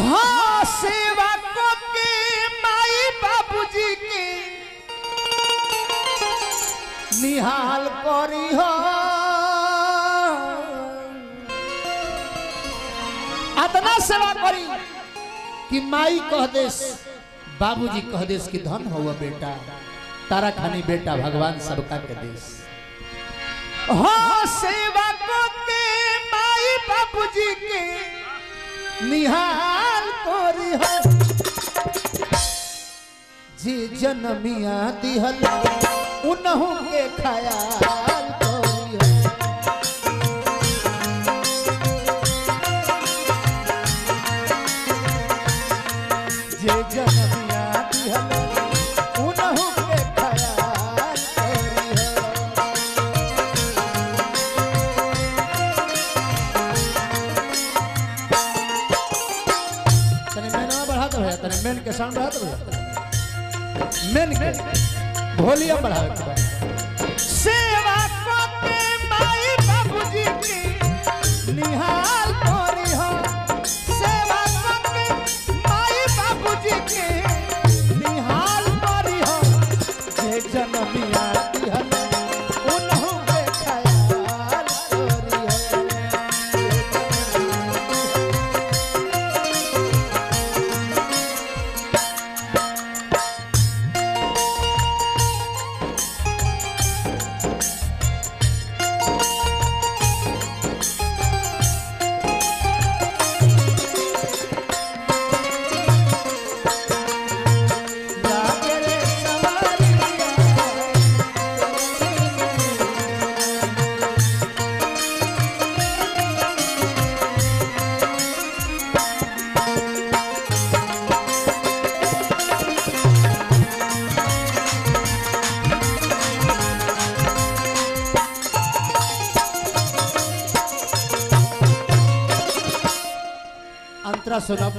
हाँ सेवा को के माई बाबूजी के निहाल करी हो अतना सेवा करी कि माई कह देस बाबूजी कह देस कि धन हुआ बेटा तारा खानी बेटा भगवान सबका के देश हाँ सेवा को के माई बाबूजी के निहाल करी हो जी जनमिया दिहल उनहु के खयाल करी हो जे जनमिया दिहल उनहु के खयाल करी हो तने मेनवा बढ़ा दो भैया तने मेन के साउंड बढ़ा दो भैया मेन के वॉल्यूम बढ़ावे के बा सेवा को के माई बाबूजी की निहाल करी हो सेवा को के माई बाबूजी की निहाल करी हो जे जनमिया दिहल उन्हों के ख्याल करी हो जागे रे सवारिया अंतरा सुनब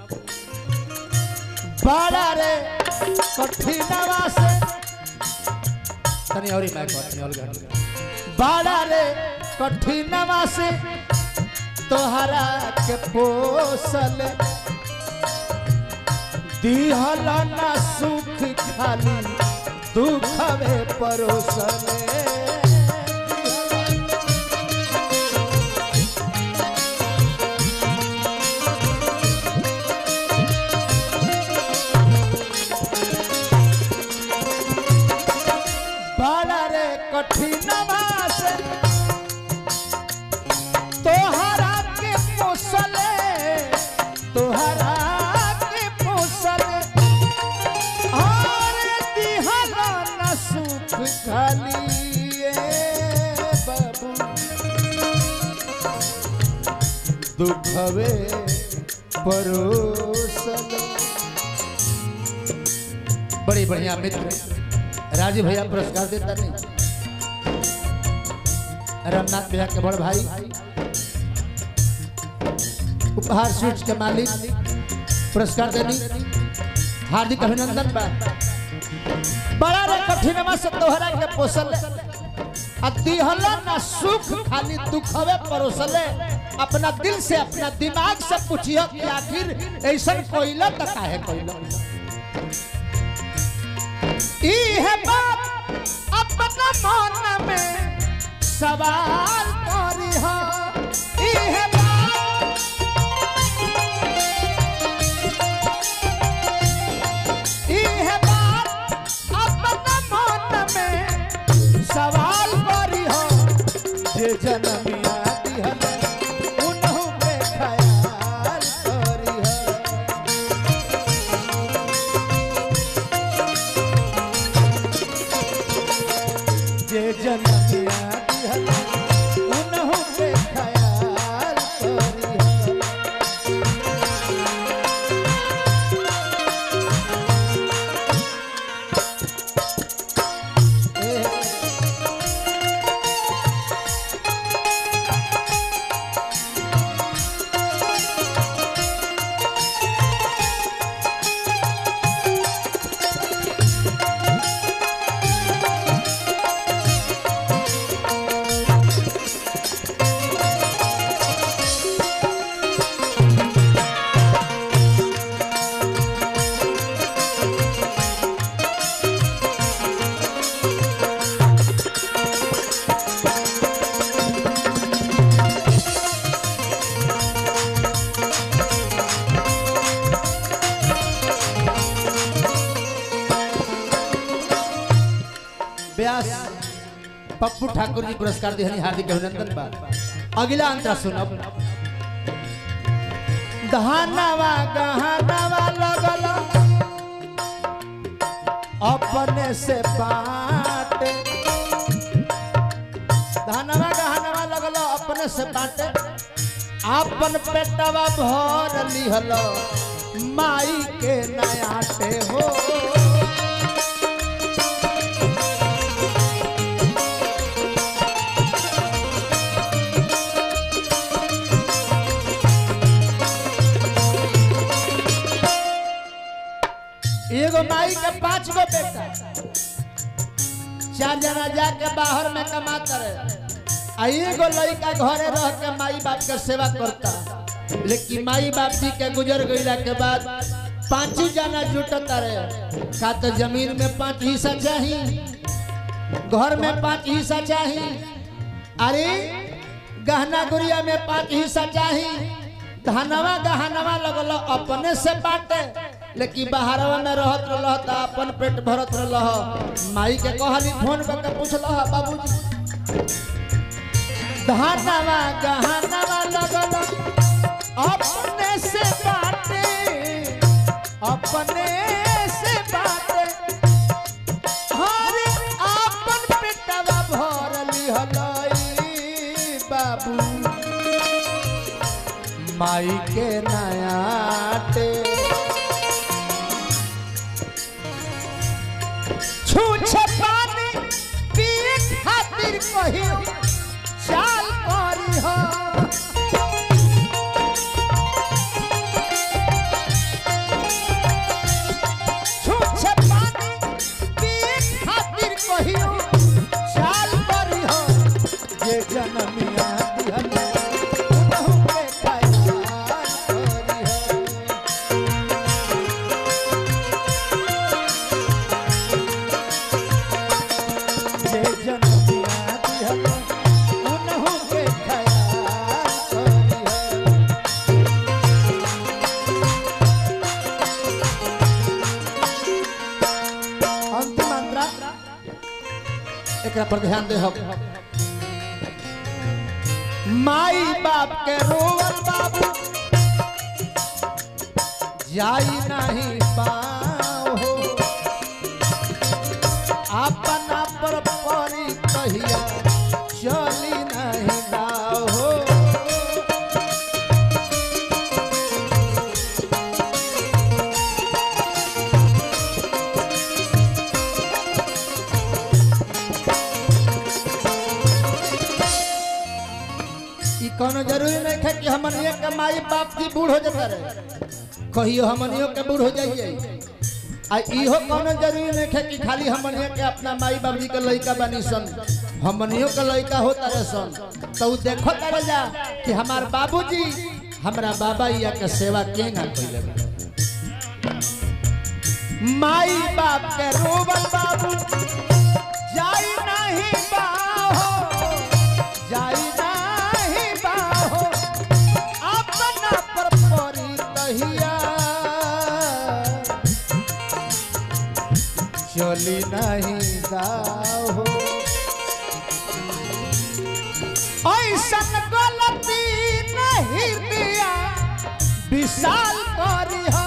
बड़ा रे कठिनवा से तनी और मैं तनी और गाड़ी बड़ा रे कठिनवा से तोहरा के पोसल दिहल ना सुख खाली दुखवे परोसले बड़ा रे कठिन बास तोहरा के पोसले तोहरा के पोसले और दिहला न सुख खाली ए बाबू दुखवे परोसले बड़ी बढ़िया मित्र राजीव भैया पुरस्कार देता नहीं रामनाथ भैया के बड़ भाई उपहार स्वीट्स के मालिक पुरस्कार देनी हार्दिक अभिनंदन बा बड़ा रे कठिनमा से तोहरा के पोसल आ दिहला ना सुख खाली दुखवे परोसले अपना दिल से अपना दिमाग से पूछियो कि आखिर ऐसा कोइला त काहे कोइला ई है बात अपना मन में सवाल करी हो ई है बात ई है बात अपना मन में सवाल करी हो जे जनमिया दिहल उन्हों के ख्याल करी हो जे जनमिया दिहल उन्हों के ख्याल पप्पू ठाकुर जी पुरस्कार दिहनी हार्दिक अभिनंदन बा अगला अंतरा सुनब धानवा गहनवा लगल अपने से बाटे धानवा गहनवा लगल अपने से बाटे अपन पेटवा भर लिहल माई के नयाटे हो एगो माई के पांच गो बेटा चार जना जाके बाहर में कमाता रहे आ एगो लड़का घरे रह के माई बाप के सेवा करता लेकिन माई बाप जी के गुजर गईला के बाद पांच जना जुटता रहे का तो जमीन में पांच हिस्सा चाहिए घर में पांच हिस्सा चाहिए अरे गहना गुड़िया में पांच हिस्सा चाहिए धनवा गहनवा लगल अपने से बांटे लेकिन बाहरवा में रहत रहल त अपन पेट भरत रहल माई के कहली फोन करके पूछल बाबूजी धनवा गहनवा लगल अपने से बाटे अपने से बाटे हरे अपन पेटवा भर लिहलई बाबू माई के नयाटे छूछे पानी पिए खातिर कहियो चाल करी हो छूछे पानी पिए खातिर कहियो चाल करी हो जे जनमिया दिहन उनहु के खयाल करी हो जे जनमिया दिहन उनहु के खयाल करी हो अंतिम अंतरा एकरा पर ध्यान दे हम माई बाप के रोवल बाबू जाई नहीं पाओ अपना पर परी कहिया चली नहीं नाओ हो ई कोनो जरूरी नहीं है कि हमनियो के माई बाप की बूढ़ हो जाता रहे कहियो हमनियो के बूढ़ हो जाइए आ इहो कोनो जरूरी नहीं है कि खाली हमनियो के अपना माई बाप जी के लड़का बनी सन हमनियो के लड़का होता रहे सन तो उ देखो तारे जा कि हमार बाबूजी हमरा बाबा या के सेवा केना कइले बा। माई बाप के रोबल बाबू जाई नहीं बाहो जाई नाही बाहो अपना पर परी कहिया चली नहीं दाहो ऐसन गलती नहीं दिया विशाल करी हो